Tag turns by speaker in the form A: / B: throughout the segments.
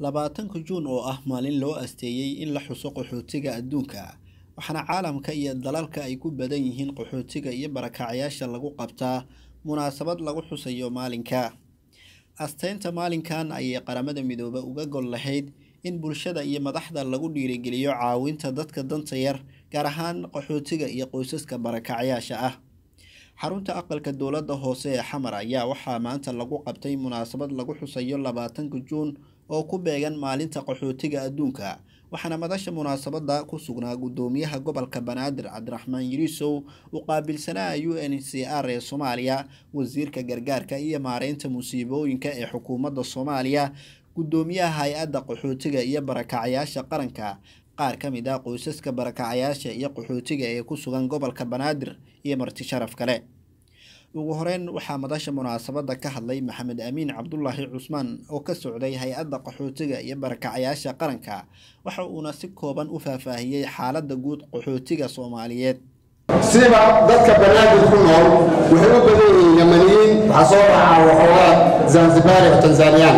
A: labaatanka juun oo ah maalin loo asteeyey in la xuso qaxootiga adduunka waxaana caalamka iyo dalalka ay ku badan yihiin qaxootiga iyo barakacyaasha lagu qabtaa munaasabad lagu xusayo maalinka asteynta maalinkan ayay qaramada midoobe uga gol lahayd in bulshada iyo madaxda lagu dhiirigeliyo caawinta dadka danta yar gaar ahaan qaxootiga iyo qoysaska barakacyaasha ah xarunta aqalka dowladda hoose ee xamar ayaa waxaa maanta lagu qabtay munaasabad lagu xusayo labaatanka juun oo ku beegan maalinta qaxootiga adduunka waxaana madasha munaasabada ku sugnaa guddoomiyaha gobolka banaadir cabdiraxmaan yiriisow u qaabilsanaa u n c r ee soomaaliya wasiirka gargaarka iyo maareynta musiibooyinka ee xukuumadda soomaaliya guddoomiyaha hay-adda qaxootiga iyo barakacyaasha qaranka qaar ka mid ah qoysaska barakacyaasha iyo qaxootiga ee ku sugan gobolka banaadir iyo marti sharaf kale ugu horeyn waxaa madasha munaasabada ka hadlay maxamed amiin cabdulaahi cusmaan oo ka socday hay-adda qaxootiga iyo barakacyaasha qaranka waxa uuna si kooban u faahfaahiyey xaaladda guud qaxootiga soomaaliyeed
B: siba dadka banaadir ku nool waxay u badan yihiin yamaniyiin waxaa soo raacaa waxoogaa zanzibari oo tanzaniyaan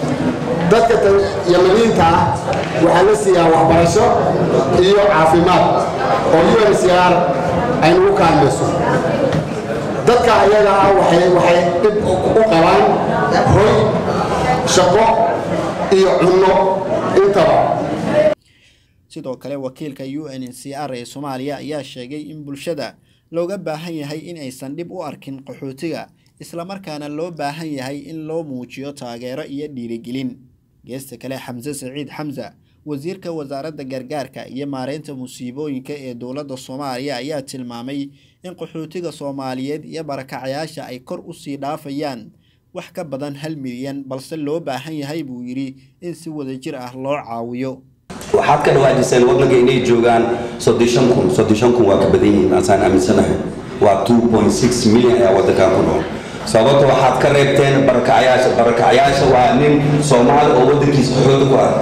B: dadka yamaniyiinta ah waxaa la siiyaa waxbarasho iyo caafimaad oo u n c r ay nagu kaalmayso dadka ayaga ah waxay dhib u qabaan hoy shaqo iyo cunno intaba
A: sidoo kale wakiilka u n c r ee soomaaliya ayaa sheegay in bulshada looga baahan yahay in aysan dhib u arkin qaxootiga islamarkaana loo baahan yahay in loo muujiyo taageero iyo dhiirigelin geesta kale xamse saciid xamsa wasiirka wasaaradda gargaarka iyo maareynta musiibooyinka ee dowladda soomaaliya ayaa tilmaamay in qaxootiga soomaaliyeed iyo barakacyaasha ay kor usii dhaafayaan wax ka badan hal milyan balse loo baahan yahay buu yidhi in si wadajir ah loo caawiyo
C: waxaad ka dhawaajiseen waddanka inay joogaan soddon kun soddon kun waa ka badan yihiin asaan aaminsanahay waa two point six milyan ayaa waddankan ku nool sababta waxaad ka reebteen barakacyaasha barakacyaasha waa nin soomaali oo waddankiisa xoogga ku ah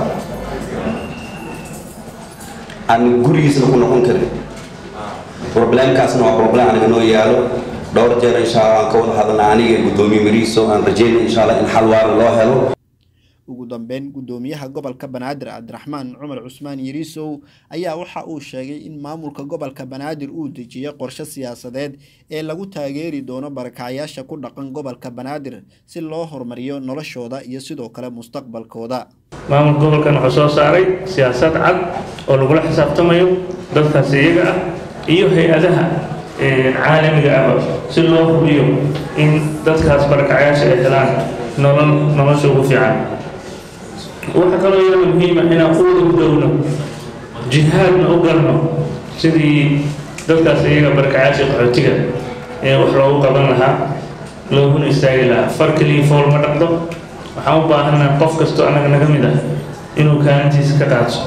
C: aan gurigiisna ku noqon karin problemkaasna waa problem aniga noo yaalo dhowr jeer insha allah aan ka wada hadalna aniga guddoomiye mariiso aan rajayna insha allah in xal waara loo helo
A: ugu dambeyn guddoomiyaha gobolka banaadir cabdiraxmaan cumar cusmaan yiriisow ayaa waxa uu sheegay in maamulka gobolka banaadir uu dejiyay qorshe siyaasadeed ee lagu taageeri doono barakacyaasha ku dhaqan gobolka banaadir si loo horumariyo noloshooda iyo sidoo kale mustaqbalkooda
D: maamulka gobolkan wuxuu soo saaray siyaasad cad oo lagula xisaabtamayo dadkaas iyaga ah iyo hay-adaha caalamiga ahba si loo hubiyo in dadkaas barakacyaasha ay helaan nolol nolosha ugu fiican waxaa kaloo iyada muhiima inaan quwada u dhowno jihaadna u galno sidii dadkaas iyaga barkacaasha qaxootiga ee wax loogu qaban lahaa looguna istaagi lahaa far keliya fool ma dhaqdo waxaan u baahannaha qof kastoo annaga naga mid ah inuu kaalintiisa ka qaadso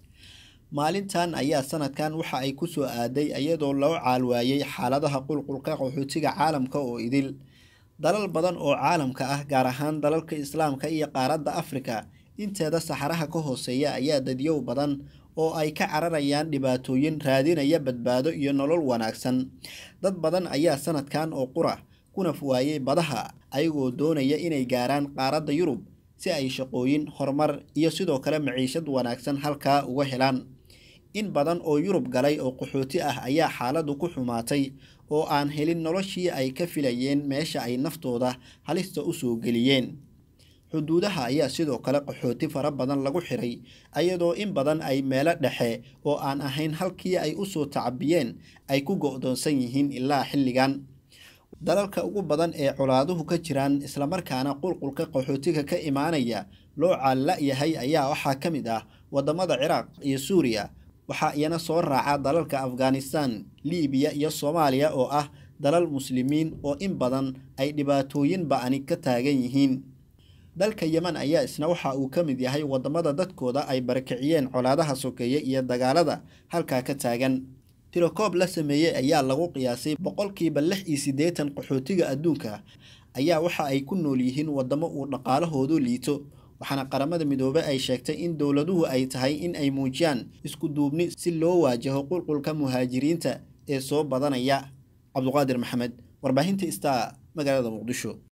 A: maalintan ayaa sanadkan waxa ay ku soo aaday iyadoo loo caalwaayey xaaladaha qulqulka qaxootiga caalamka oo idil dalal badan oo caalamka ah gaar ahaan dalalka islaamka iyo qaaradda afrika inteeda saxaraha ka hooseeya ayaa dadyow badan oo ay ka cararayaan dhibaatooyin raadinaya badbaado iyo nolol wanaagsan dad badan ayaa sanadkan oo qura kunaf waayey badaha ayagoo doonaya inay gaaraan qaaradda yurub si ay shaqooyin horumar iyo sidoo kale maciishad wanaagsan halkaa uga helaan in badan oo yurub galay oo qaxooti ah ayaa xaaladdu ku xumaatay oo aan helin noloshii ay ka filayeen meesha ay naftooda halista u soo geliyeen xuduudaha ayaa sidoo kale qaxooti fara badan lagu xiray ayadoo in badan ay meelo dhexe oo aan ahayn halkii ay u soo tacabiyeen ay ku go'doonsan yihiin ilaa xilligan dalalka ugu badan ee colaaduhu ka jiraan islamarkaana qulqulka qaxootiga ka imaanaya loo caalla-yahay ayaa waxaa ka mid ah waddamada ciraaq iyo suuriya waxaa iyana soo raaca dalalka afghanistan liibiya iyo soomaaliya oo ah dalal muslimiin oo in badan ay dhibaatooyin ba-ani ka taagan yihiin dalka yeman ayaa isna waxa uu ka mid yahay waddamada dadkooda ay barakiciyeen colaadaha sokeeye iyo dagaalada halkaa ka taagan tirokoob la sameeyey ayaa lagu qiyaasay boqolkiiba lix iyo siddeetan qaxootiga adduunka ayaa waxa ay ku nool yihiin waddamo uu dhaqaalahoodu liito waxaana qaramada midoobe ay sheegtay in dowladuhu ay tahay in ay muujiyaan isku duubni si loo waajaho qulqulka muhaajiriinta ee soo badanaya cabduqaadir maxamed warbaahinta star magaalada muqdisho